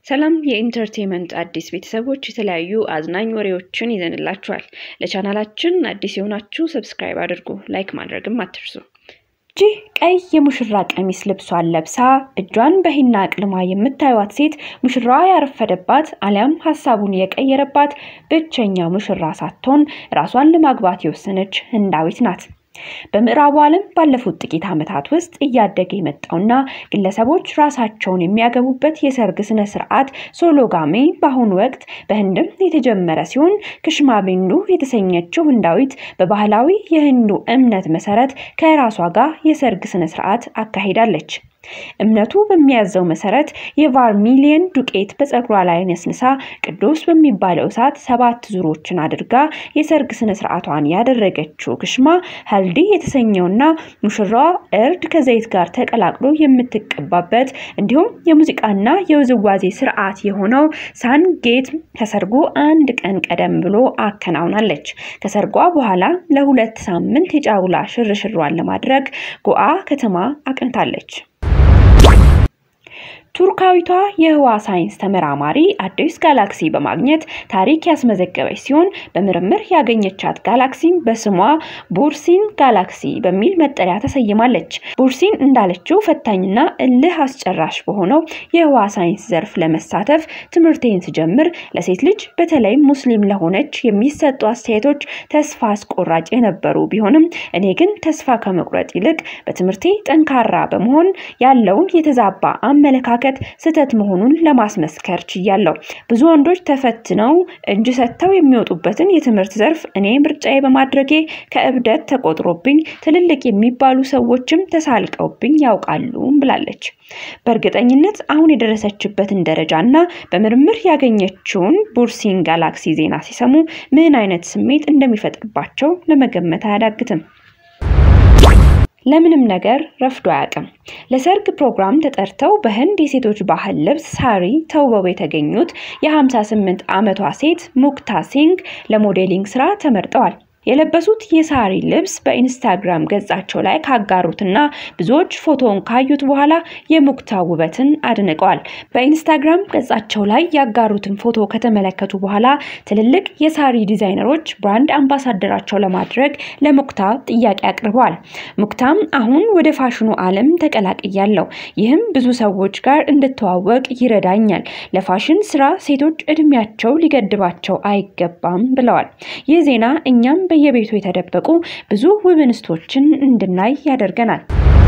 ሰላም የኢንተርቴንመንት አዲስ ቤተሰቦች የተለያዩ አዝናኝ ወሬዎችን ይዘንላችኋል። ለቻናላችን አዲስ የሆናችሁ ሰብስክራይብ አድርጉ፣ ላይክ ማድረግም አትርሱ። ይህ ቀይ የሙሽራ ቀሚስ ልብሷን ለብሳ እጇን በሂና አቅልማ የምታዩት ሴት ሙሽራዋ ያረፈደባት አሊያም ሀሳቡን የቀየረባት ብቸኛ ሙሽራ ሳትሆን ራሷን ለማግባት የወሰነች ህንዳዊት ናት። በምዕራቡ ዓለም ባለፉት ጥቂት ዓመታት ውስጥ እያደገ የመጣውና ግለሰቦች ራሳቸውን የሚያገቡበት የሰርግ ስነ ስርዓት ሶሎጋሜ በአሁኑ ወቅት በህንድም የተጀመረ ሲሆን ክሽማቢንዱ የተሰኘችው ህንዳዊት በባህላዊ የህንዱ እምነት መሰረት ከራሷ ጋር የሰርግ ስነ ስርዓት አካሂዳለች። እምነቱ በሚያዘው መሰረት የቫርሚሊየን ዱቄት በፀጉሯ ላይ ነስንሳ ቅዱስ በሚባለው እሳት ሰባት ዙሮችን አድርጋ የሰርግ ስነ ስርዓቷን ያደረገችው ክሽማ ሀልዲ የተሰኘውና ሙሽራዋ እርድ ከዘይት ጋር ተቀላቅሎ የምትቀባበት እንዲሁም የሙዚቃና የውዝዋዜ ስርዓት የሆነው ሳንጌት ከሰርጉ አንድ ቀን ቀደም ብሎ አከናውናለች። ከሰርጓ በኋላ ለሁለት ሳምንት የጫጉላ ሽርሽሯን ለማድረግ ጎአ ከተማ አቅንታለች። ቱርካዊቷ የህዋ ሳይንስ ተመራማሪ አዲስ ጋላክሲ በማግኘት ታሪክ ያስመዘገበች ሲሆን በምርምር ያገኘቻት ጋላክሲም በስሟ ቡርሲን ጋላክሲ በሚል መጠሪያ ተሰይማለች። ቡርሲን እንዳለችው ፈታኝና እልህ አስጨራሽ በሆነው የህዋ ሳይንስ ዘርፍ ለመሳተፍ ትምህርቴን ስጀምር ለሴት ልጅ በተለይም ሙስሊም ለሆነች የሚሰጡ አስተያየቶች ተስፋ አስቆራጭ የነበሩ ቢሆንም እኔ ግን ተስፋ ከመቁረጥ ይልቅ በትምህርቴ ጠንካራ በመሆን ያለውን የተዛባ አመለካከት ስህተት መሆኑን ለማስመስከር ችያለሁ። ብዙ ወንዶች ተፈትነው እጅ ሰጥተው የሚወጡበትን የትምህርት ዘርፍ እኔ ምርጫዬ በማድረጌ ከእብደት ተቆጥሮብኝ ትልልቅ የሚባሉ ሰዎችም ተሳልቀውብኝ ያውቃሉ ብላለች። በእርግጠኝነት አሁን የደረሰችበትን ደረጃና በምርምር ያገኘችውን ቡርሲን ጋላክሲ ዜና ሲሰሙ ምን አይነት ስሜት እንደሚፈጥርባቸው ለመገመት አያዳግትም። ለምንም ነገር ረፍዶ አያውቅም። ለሰርግ ፕሮግራም ተጠርተው በህንድ የሴቶች ባህል ልብስ ሳሪ ተውበው የተገኙት የ58 ዓመቷ ሴት ሙክታ ሲንግ ለሞዴሊንግ ስራ ተመርጠዋል። የለበሱት የሳሪ ልብስ በኢንስታግራም ገጻቸው ላይ ካጋሩትና ብዙዎች ፎቶውን ካዩት በኋላ የሙክታ ውበትን አድንቀዋል። በኢንስታግራም ገጻቸው ላይ ያጋሩትን ፎቶ ከተመለከቱ በኋላ ትልልቅ የሳሪ ዲዛይነሮች ብራንድ አምባሳደራቸው ለማድረግ ለሙክታ ጥያቄ አቅርበዋል። ሙክታም አሁን ወደ ፋሽኑ ዓለም ተቀላቅያለሁ፣ ይህም ብዙ ሰዎች ጋር እንድተዋወቅ ይረዳኛል። ለፋሽን ስራ ሴቶች እድሜያቸው ሊገድባቸው አይገባም ብለዋል። ይህ ዜና እኛም በየቤቱ የተደበቁ ብዙ ውብ እንስቶችን እንድናይ ያደርገናል።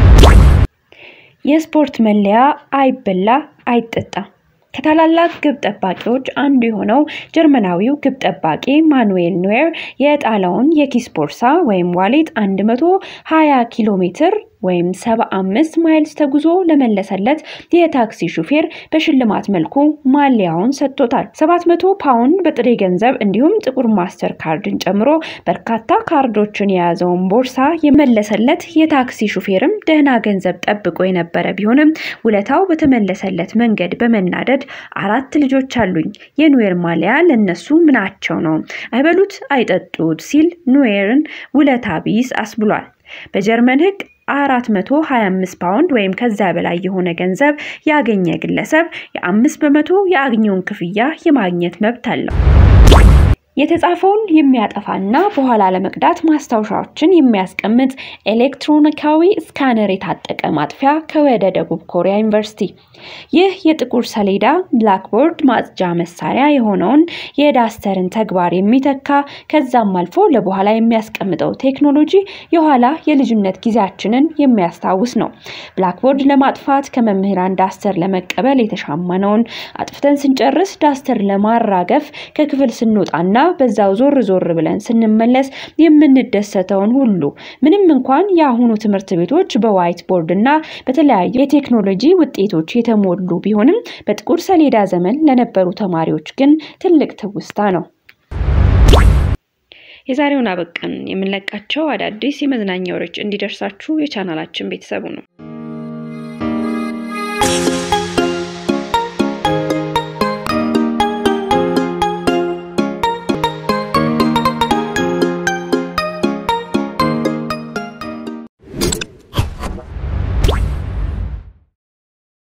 የስፖርት መለያ አይበላ አይጠጣ። ከታላላቅ ግብ ጠባቂዎች አንዱ የሆነው ጀርመናዊው ግብ ጠባቂ ማኑኤል ኖየር የጣለውን የኪስ ቦርሳ ወይም ዋሌት 120 ኪሎ ሜትር ወይም 75 ማይልስ ተጉዞ ለመለሰለት የታክሲ ሹፌር በሽልማት መልኩ ማሊያውን ሰጥቶታል። 700 ፓውንድ በጥሬ ገንዘብ እንዲሁም ጥቁር ማስተር ካርድን ጨምሮ በርካታ ካርዶችን የያዘውን ቦርሳ የመለሰለት የታክሲ ሹፌርም ደህና ገንዘብ ጠብቆ የነበረ ቢሆንም ውለታው በተመለሰለት መንገድ በመናደድ አራት ልጆች አሉኝ፣ የኑዌር ማሊያ ለነሱ ምናቸው ነው? አይበሉት አይጠጡት ሲል ኑዌርን ውለታ ቢስ አስብሏል። በጀርመን ሕግ 425 ፓውንድ ወይም ከዛ በላይ የሆነ ገንዘብ ያገኘ ግለሰብ የአምስት በመቶ የአግኘውን ክፍያ የማግኘት መብት አለው። የተጻፈውን የሚያጠፋና በኋላ ለመቅዳት ማስታወሻዎችን የሚያስቀምጥ ኤሌክትሮኒካዊ ስካነር የታጠቀ ማጥፊያ ከወደ ደቡብ ኮሪያ ዩኒቨርሲቲ። ይህ የጥቁር ሰሌዳ ብላክቦርድ ማጽጃ መሳሪያ የሆነውን የዳስተርን ተግባር የሚተካ ከዛም አልፎ ለበኋላ የሚያስቀምጠው ቴክኖሎጂ የኋላ የልጅነት ጊዜያችንን የሚያስታውስ ነው። ብላክቦርድ ለማጥፋት ከመምህራን ዳስተር ለመቀበል የተሻማነውን አጥፍተን ስንጨርስ ዳስተር ለማራገፍ ከክፍል ስንወጣና በዛው ዞር ዞር ብለን ስንመለስ የምንደሰተውን ሁሉ ምንም እንኳን የአሁኑ ትምህርት ቤቶች በዋይት ቦርድ እና በተለያዩ የቴክኖሎጂ ውጤቶች የተሞሉ ቢሆንም በጥቁር ሰሌዳ ዘመን ለነበሩ ተማሪዎች ግን ትልቅ ትውስታ ነው። የዛሬውን አበቃን። የምንለቃቸው አዳዲስ የመዝናኛ ወሬዎች እንዲደርሳችሁ የቻናላችን ቤተሰቡ ነው።